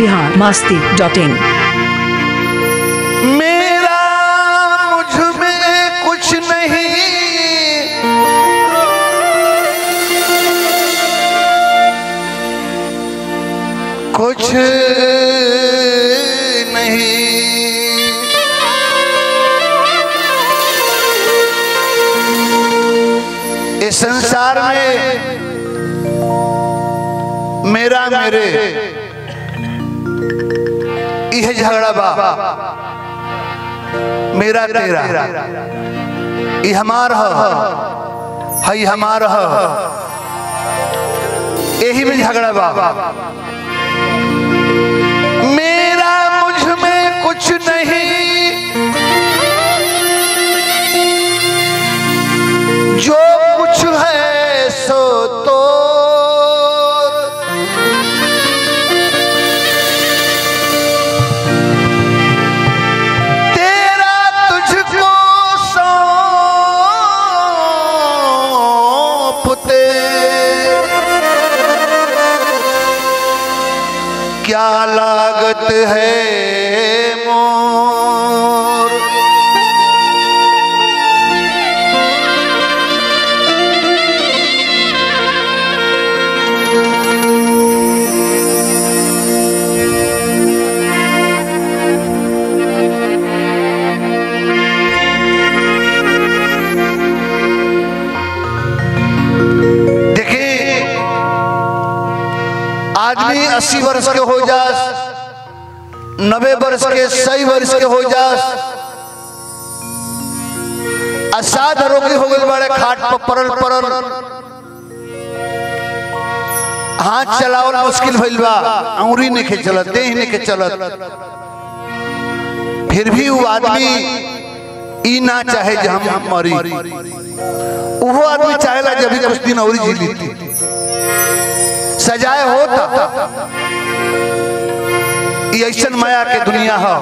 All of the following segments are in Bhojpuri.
बिहार मास्ती डॉट इन मेरा मुझ में कुछ नहीं कुछ नहीं इस संसार में मेरा मेरे यह झगड़ा बा मेरा तेरा ये हमार ह हई हमार ह यही में झगड़ा बा मेरा मुझ में कुछ नहीं जो कुछ है सो तो तेरा तुझको सौंपते क्या लागत है मोर देखिए आदमी अस्सी वर्ष के हो जास नब्बे वर्ष के सही वर्ष के हो जास असाध रोगी हो गए बड़े खाट पर परल परल हाथ चलावल मुश्किल भइल बा अंगुरी नहीं के चलत देह नहीं के चलत फिर भी वो आदमी ई ना चाहे जे हम मरी वो आदमी चाहेला जब भी कुछ दिन और जी लेती सजाए होता ये ऐसन माया के दुनिया है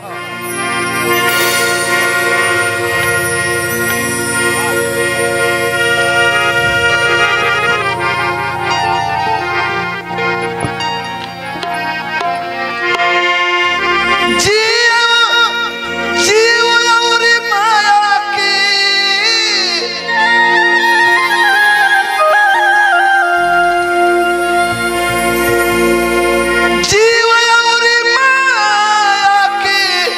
जीव जीव और माया की जीव और माया की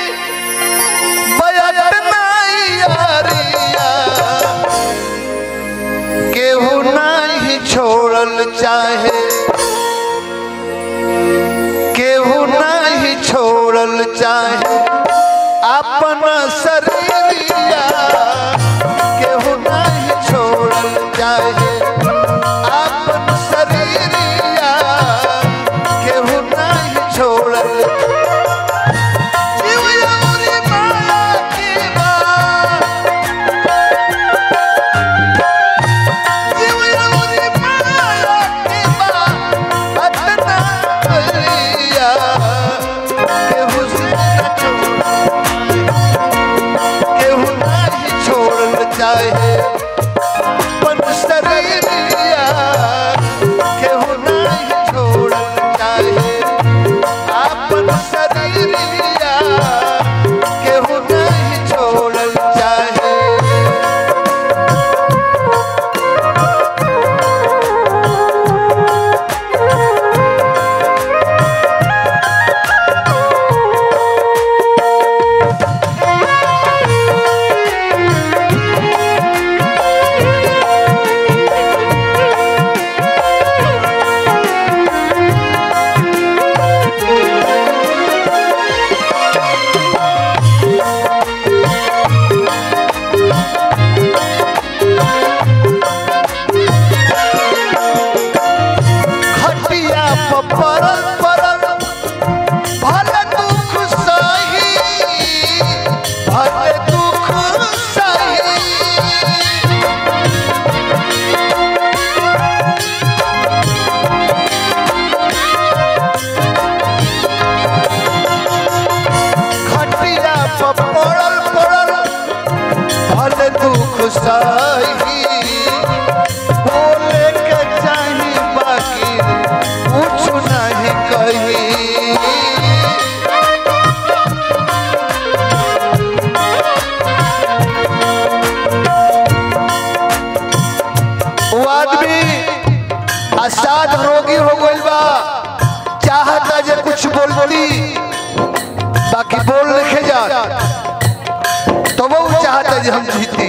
याद रोगी हो गइल बा चाहता जे कुछ बोलती बाकी बोल लिखे जा तो वो चाहता जे हम जीती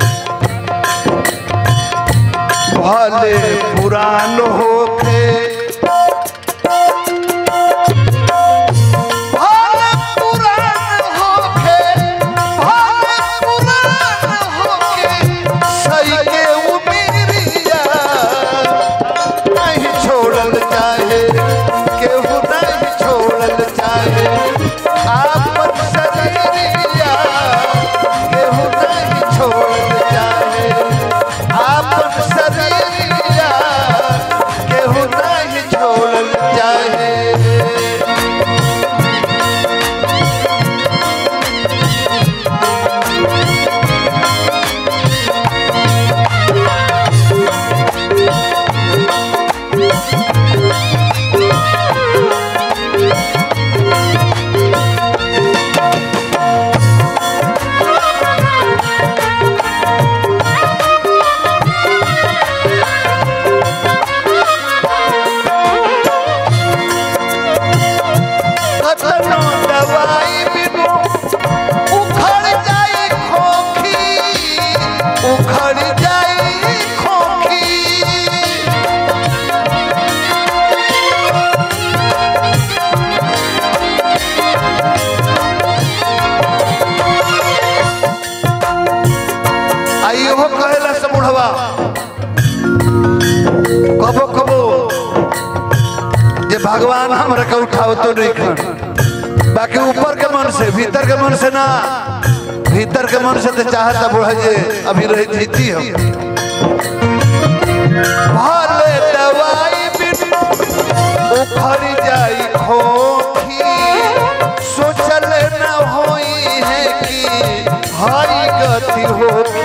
भले पुरान होके भले पुरान होके भले पुरान होके सही के उमिरिया नहीं छोड़ल चाहे केहू नहीं छोड़ल चाहे आपन शरीरिया केहू नहीं छोड़ल चाहे आपन शरीरिया केहू नहीं छोड़ल चाहे कतनो दवाई बिनु उखड़ जाई खोखी उखड़ जाई खोखी आइयो कहेला समुढ़वा कबो कबो जे भगवान हमरा के उठाओ तो नहीं खन बाकी ऊपर के मन से भीतर के मन से ना भीतर के मन से तो चाहता बुढ़ा जे अभी रही जीती हम भले दवाई बिनु उखड़ जाई खोखी सोचल न होई है कि हरी गति होगी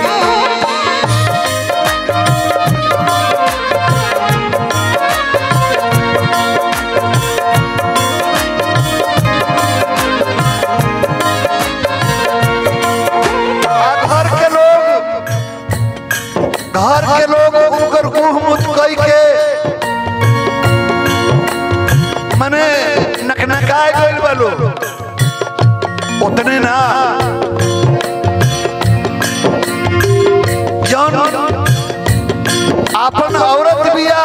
आ घर के लोग घर के लोग उनकर मुंह मुत कई के मने नकनकाए गइल बा लोग उतने ना जौन आपन औरत बिया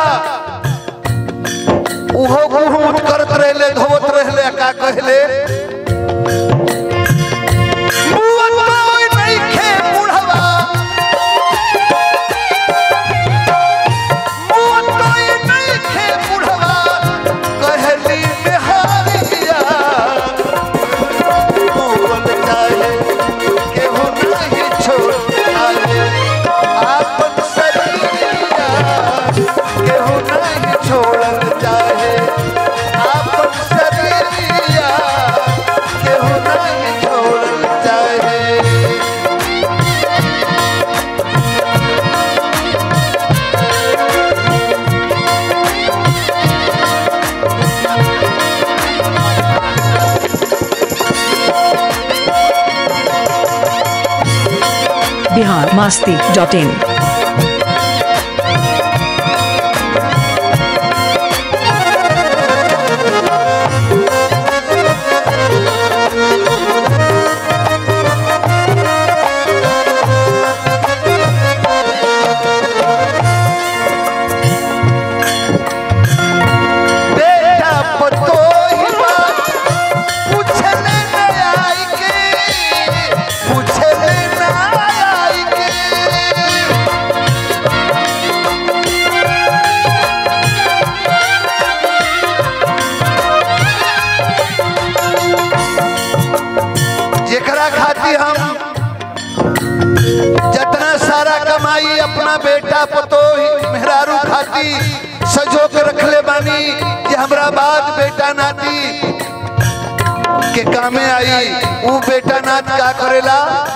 उहो मुंह मुत करत रहले धोवत रहले का कहले बुआ कोई नइखे बुढ़वा बुआ कोई नइखे बुढ़वा कहली बिहारिया बोल जाए केहू नहीं छोड़ आए आपन शरीरिया केहू नहीं छोड़ल चाहे आपन शरीरिया केहू नहीं छोड़ल चाहे बिहार मास्ती डॉट इन बेटा पतोहिबा पूछले न आई के पूछले न आई के जेकरा खातिर हम जितना सारा कमाई अपना बेटा पतोही मेहरारू खाती सजो के रखले बानी कि हमरा बाद बेटा नाती के कामे आई ऊ बेटा नात का करेला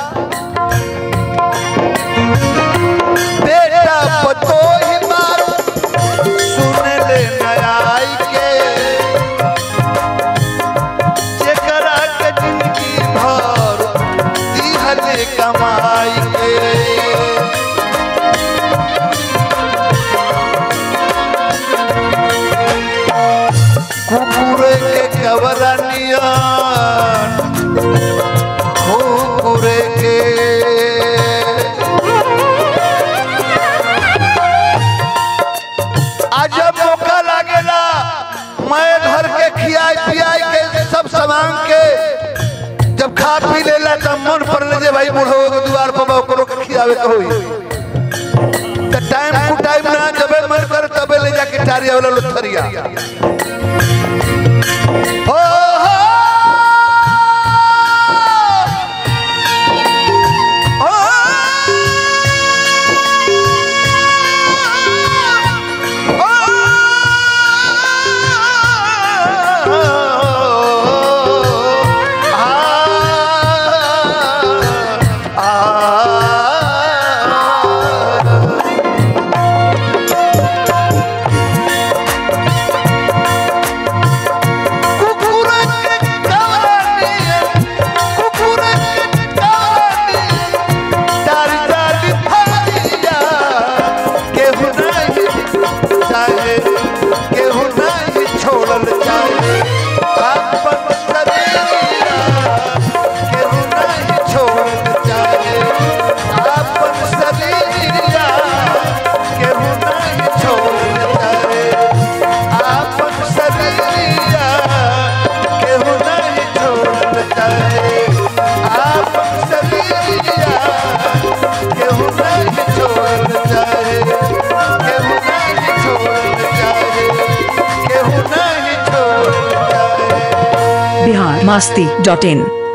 बेटा पतोही मारू सुन ले नयाई के जेकरा के जिंदगी भर दिहले कमाई के भवरनियन कुकुरे के आज जब मौका लागेला मैं घर के खियाई पियाई के सब सामान के जब खा पी लेला तब मन पर ले जे भाई बूढ़ो के द्वार पर बा ओकरो के खियावे के होई त टाइम टू टाइम ना जबे मन कर तबे ले जाके टारिया वाला लोथरिया हो हो छोड़ल जाए आपन शरीरिया केहू नहीं छोड़ल जाए आपन शरीरिया केहू नहीं छोड़ल जाए आपन शरीरिया केहू नहीं छोड़ल जाए आपन शरीरिया केहू नहीं छोड़ल जाए केहू नहीं छोड़ल जाए केहू नहीं छोड़ल जाए बिहार मास्ती डॉट इन